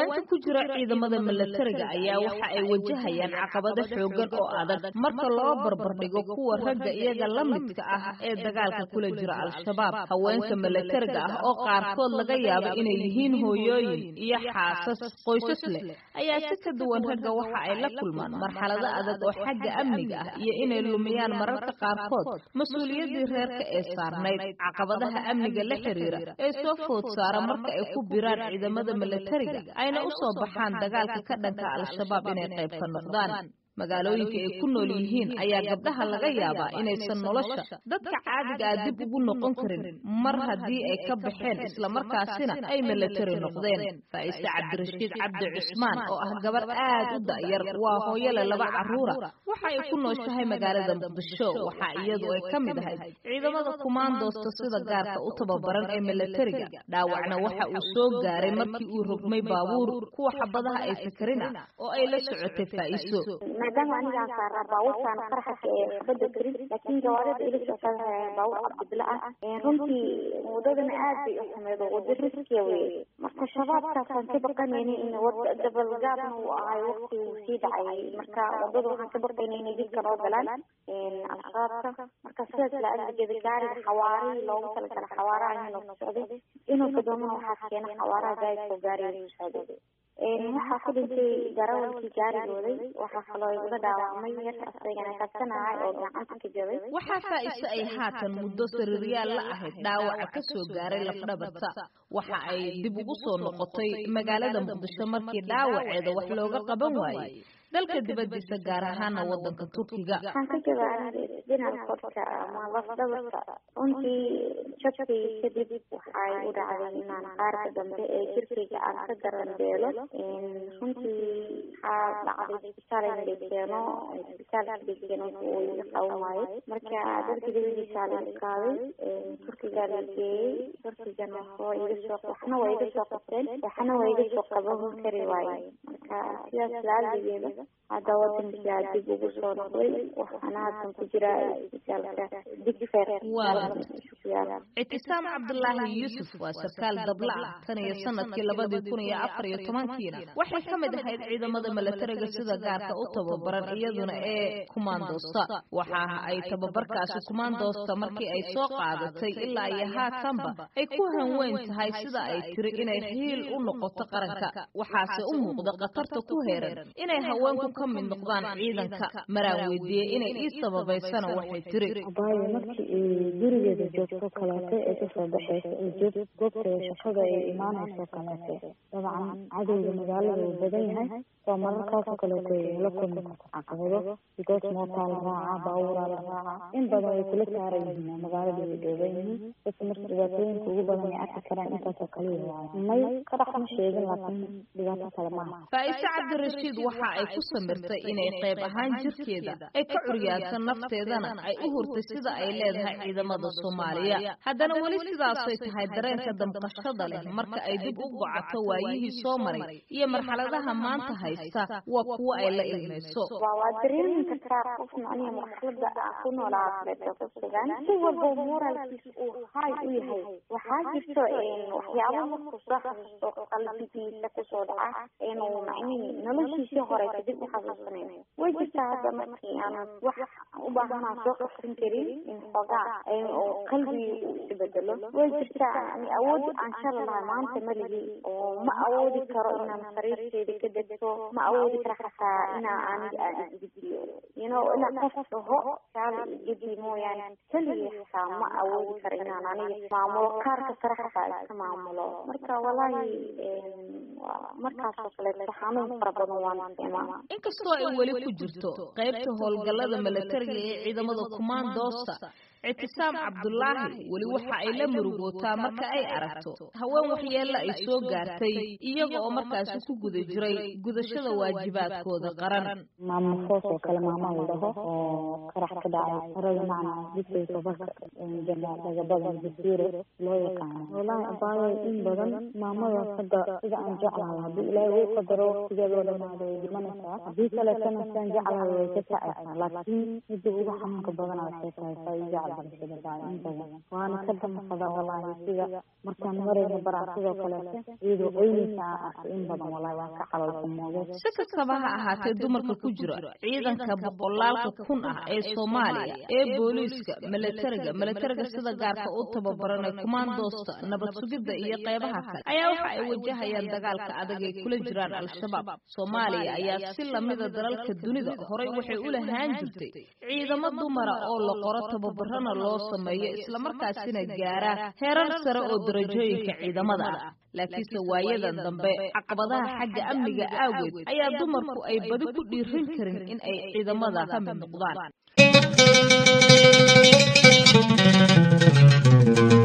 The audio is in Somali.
haweenka ku jira ciidamada milatariga ayaa waxa ay wajahayaan caqabado xoogan oo adag marka loo barbardhigo kuwa ragga iyaga la midka ah ee dagaalka kula jira al-shabaab haweenka milatariga ah oo qaarkood laga yaabo inay yihiin hooyooyin iyo xaasas qoysas leh ayaa si ka duwan ragga waxa ay la kulmaan marxalado adag oo xagga amniga ah iyo inay lumiyaan mararka qaarkood mas-uuliyaddii reerka ee saarnayd caqabadaha amniga la xiriira ee soo food saara marka ay ku biraan ciidamada milatariga ayna u soo baxaan dagaalka ka dhanka al-shabaab inay qayb ka noqdaan magaalooyinka ay ku nool yihiin ayaa gabdhaha laga yaabaa inaysan nolosha dadka caadiga ah dib ugu noqon karin mar haddii ay ka baxeen islamarkaasina ay milatari noqdeen faa'ise cabdirashiid cabdi cusmaan oo ah gabar aad u da'yar waa hooyole laba carruura waxa ay ku nooshahay magaalada muqdisho waxaa iyadu ay ka mid ahayd ciidamada kumaandoosta sida gaarka u tababaran ee milatariga dhaawacna waxa uu soo gaaray markii uu rogmay baabuur kuwa xabadaha ay sakarin ah oo ay la socotay faa'iso maadaama anigaan saaraa baabuurtaan qaraxaka ee xabada karin laakiin gawaarida ila socota baabuur cabdibila ah runtii wadadana aad bay u xumeed oo wada riskiya weye marka shabaabkaasaan ka baqanayna in dabalgaabna uu ahay waqti uu sii dhacay marka wadada waxaan ka baqayna inay dibka noo galaan al-shabaabka marka sidaas la adligeeda gaariga xawaarihii loogu talagala xawaaraha inuu ku socday inuu kadoomana waxaa keena xawaaraha gaariga oo gaariga ku socday waxaa ku dhintay darawalkii gaarigooday waxaa kaloo iga dhaawacmay yar asagana kabsanahay oo gacanta ka jabay waxaa faa'iise ay haatan muddo sariiryaal la ahayd dhaawaca ka soo gaaray lafdhabarta waxa ay dib ugu soo noqotay magaalada muqdisho markii dhaawaceeda wax looga qaban waayey dalka dibadiisa gaar ahaana wadanka turkiga waxaan ka jabaa dhinaca korka ama lafdhabarta runtii jabkii kadib waxay u dhacday inaan qaarka dambe ee jirkayga aan ka daranbeelo runtii waxaa dhacday isbitaal in la keeno isbitaalka la keeno uu iga qaban waayey marka dalka dibadiisa la qaaday turkiga la geeyey turkigana waa iga soo waxna waa iga soo qabteen waxna waa iga soo qaban kari waayey marka sidaas laaligeeda hadda wadankaa dib ugu soo noqday waxaana haddan ku jira isbitaalka digfer ictisaam cabdulaahi yuusuf waa sarkaal dabla ah tan iyo sanadkii labadii kun iyo afar iyo tobankiina waxay ka mid ahayd ciidamada milatariga sida gaarka u tababaran iyaduna ee kumaandoosta waxa ay tababarkaasi kumaandoosta markii ay soo qaadatay ilaa iyo haatanba ay ku hanweyn tahay sida ay tiri inay hiil u noqoto qaranka waxaase u muuqda khatarta ku heeran inay haweenku ka mid noqdaan ciidanka maraan weydiiyey inay ii sababaysana waxay tiri abaayo markii gurigeeda joogto kaleeto ee kasoo baxeysa ee joog goobteeda shaqada ay imaanayso kaleete dabcan cadowga magaalada uu badan yahay waa mararkaasoo kaleeto ay la kulmi karto caqabado bigoos mootaa la raacaa baabuuraa la raacaa in badan way kula saaran yihiin magaalada way dhooban yihiin dadka marka dhibaatooyinka ugu badan ay arki karaan intaasoo kaliya waaye may qarax ma sheegin laakiin dhibaato kale maaha faa'ise cabdirashiid waxa ay ku samirtay inay qayb ahaan jirkeeda ay ka curyaadto nafteedana ay u hurtay sida ay leedahay ciidamada soomaaliya haddana weli sidaasay tahay dareenka damqashada leh marka ay dib u gocato waayihii soo maray iyo marxaladaha maanta haysta waa kuwo ay la ilmayso waa dareemi kartaa qof macnihi marxalada aan ku noolaadeeto ku sugan si walba moralkiisa uu hay u yahay waxaa jirto waxyaabo markuu soo xasuusto qalbigiisa kusoo dhaca inuu macnihi noloshiisii hore kadib u xasuusanayo way jirtaa hadda markii aan wax u baahanaa soo qabsan karin in xoogaa oo qalbigi uu isbedelo way jirtaa yani awood aan shala lahay maanta maligi oo ma awoodi karo inaan sariirteeda ka degto ma awoodi karo xataa inaa aniga aan isgediyo you know inaa qof dhaho shaala isgedi mooyaane keligii xataa ma awoodi karo inaan aniga maamulo kaarka sare xataa iska maamulo marka walaahi markaasoo kaleeto xanuun fara badan waan isticmaala inkastoo ay weli ku jirto qaybta howlgallada milatariga ee ciidamada kumaandoosta ictisaam cabdulaahi weli waxa ay la murugootaa marka ay aragto haween waxyeella ay soo gaartay iyaga oo markaasi ku guda jiray gudashada waajibaadkooda qaran maamo foos oo kale maama la dhaho oo qarax ka dhacay harada macna dibkay tabarka janaal lagabada jasiiro loo yaqaano wallaahi abaayo in badan maamadaas hadda sida aan jeclahay haddii ilaahay uu qadaro waqtigeeda oo dhamaado way dhimanaysaa haddii kaleetana saan jeclahay way ka kacaysaa laakiin midda ugu xanuunka badana waxay tahay faa'iida cabdirashada baa in badan waana ka damaqada wallaahi sida markaan marayna baraan sidoo kaleeto iyadoo oynaysa aan arkay in badan wallaahi waan ka calalxumooday si kastaba ha ahaatee dumarka ku jira ciidanka boqolaalka kun ah ee soomaaliya ee booliiska milatariga milatariga sida gaarka u tababaran ee kumaandoosta nabad sugidda iyo qeybaha kale ayaa waxa ay wajahayaan dagaalka adag ay kula jiraan al-shabaab soomaaliya ayaa si lamida dalalka dunida horay waxay u lahaan jirtay ciidamo dumara oo la qoro tababarana loo sameeyo islamarkaasina gaara heerar sare oo darajooyinka ciidamada ah laakiinse waayadan dambe caqabadaha xagga amniga aaweed ayaa dumarku ay badi ku dhiiran karin in ay ciidamada ka mid noqdaan